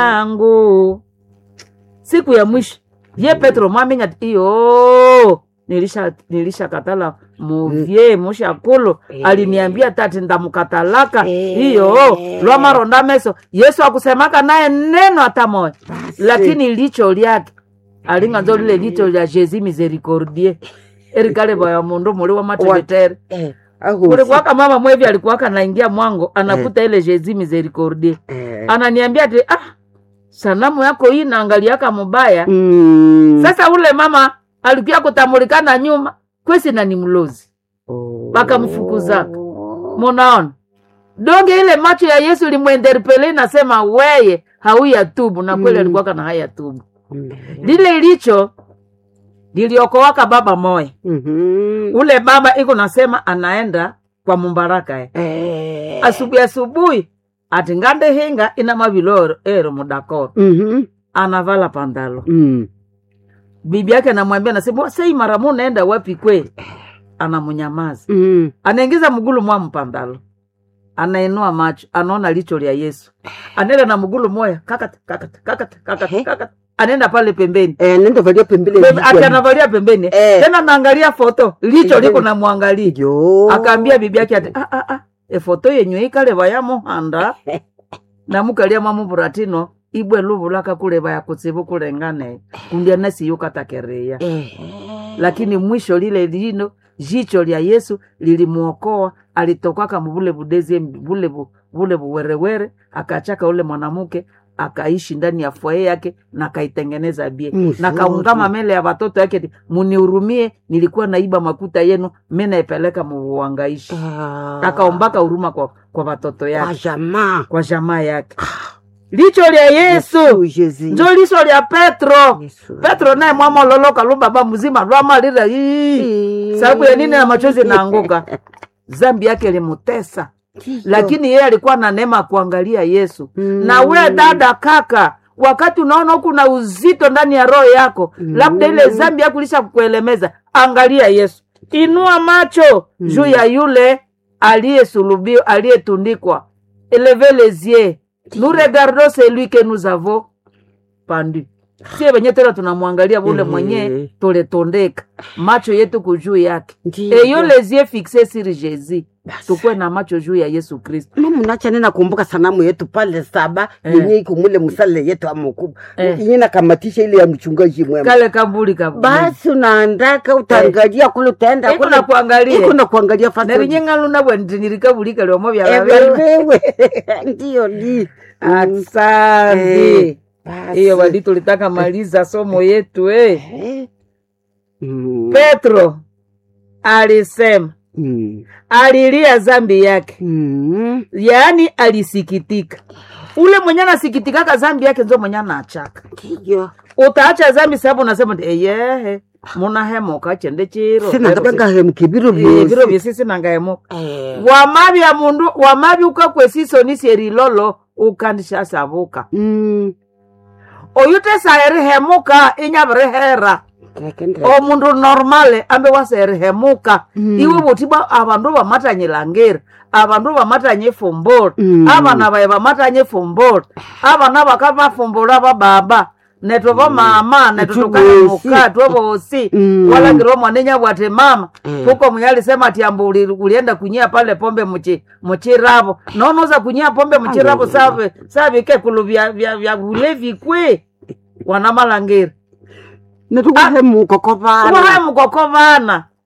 yangu siku ya mwisho ye petro mwamenya ati iyo nilisha nilishakatala muvye mushakulu Eh. aliniambia tati ndamukatalaka Eh. iyo lwamaronda meso yesu akusemaka naye neno hata moya Basi. lakini licho lyake alinganzo lile licho lya jesi misericordie erikale baya mundu muli wa matevetere Eh, aho kulikuwaka mama mwevi alikuwaka naingia mwango anakuta ile jesi misericordie eh. ananiambia ati ah, sanamu yako hii naangaliaka mubaya Mm. sasa ule mama alikuya kutamulikana nyuma kwesi na ni mlozi Oh. wakamfukuza. munaona donge ile macho ya yesu limwenderpele inasema weye hauya tubu na kweli Mm. alikuwaka na haya tubu Mm. lile licho liliokowaka baba moya Mhm. ule baba iko nasema anaenda kwa mumbaraka eh. Eh. asubuhi asubuhi ati ngande hinga ina maviloro ero mudakoro Mhm. anavala pandalo Mm. bibi yake anamwambia nasema sei mara mu naenda wapi kwe anamunyamaza Mm. anaingiza mgulu mwa mpandalo anainua macho anaona licho lya yesu anaenda na mgulu moya kakata kakata kakata kakata Ehe. kakata anaenda pale pembeni Eh, nenda valia pembele Pembe- vichwa. ati anavalia pembeni Eh. tena naangalia foto licho Eh. liko namwangalia Yo. akaambia bibi yake ati ah, ah, ah, efoto yenyu ikale ya muhanda namukalia mamuvuratino ibwe luvulaka kuleva ya kutsivu kulengane kundya nasiyukatakereya Eh. lakini mwisho lile lino jicho lya yesu lilimuokoa alitokwaka muvule vudezi vule vu- vule vuwerewere akachaka ule mwanamke akaishi ndani ya fwaye yake na akaitengeneza bie Mzuri. na kaungama mele ya watoto yake ati, munihurumie nilikuwa naiba makuta yenu mi naipeleka muvuangaishi Ah. akaombaka huruma kwa, kwa watoto Kwa yake jamaa. kwa jamaa yake licho lya yesu Yesu. njo licho lya petro Yesu. petro naye mwamololoka lubaba mzima lwamalira ii sababu ya nini na machozi naanguka zambi yake limutesa Ndiyo. lakini yeye alikuwa na neema ya kuangalia yesu Mm. na we dada kaka wakati unaona huku na uzito ndani ya roho yako Mm. labda ile zambi yako ilisha kukuelemeza angalia yesu inua macho Mm. juu ya yule aliyesulubiwa aliyetundikwa eleve les yeux nous regardons celui que nous avons pandu sie venye tena tunamwangalia vule Mhm. mwenye tuletondeka macho yetu kujuu yake Ndiyo. eyo les yeux fixe sur jésus Basi. tukuwe na macho juu ya yesu kristo mama nacha nena kumbuka sanamu yetu pale saba Eh. yenye iko mule msale yetu amukubwa Eh. yenye nakamatisha ile ya mchungaji mwema kale kabuli kabuli basi unaandaka utaangalia kule utaenda iko kule na kuangalia iko na kuangalia fasi nerinyengaluna bwentinirikabulika lyomo Eh, vyalavewe wewe ndiyo ni asante Eh, basi. hiyo wadi tulitaka maliza somo yetu eh. Eh. Mm. petro alisema Mm. alilia zambi yake Mm. yaani alisikitika ule mwenye anasikitikaka zambi yake nzo mwenye anachaka ndiyo utaacha zambi sababu unasema ndi eyehe munahemuka chende chiro sina ngabangahemuka ibiro Eh, biro byosi byesi sinangahemuka Eh. wamabya mundu wamabya ukakwesisonisi erilolo ukandishasabuka Mm. oyute saerihemuka inyabirihera Ndakenda. omundu normale ambe waserihemuka Mm. iwe buti bwa abandu bamatanyilangiri abandu bamatanya efumbula Mm. abana baye bamatanya efumbula abana bakabafumbuла bababa neto bamama neto Itu tukahemuka twobosi Mm. walangire omwana enyabwate mama Mm. kuko mwenye alisema ati ambu uli- ulienda kunyia pale pombe muchi muchiravo nonoza kunyia pombe muchiravo Alo. save savikekulu vya vya vya ulevi kwe wana malangiri netukuhemuka kwa vana uhaye mukoko vana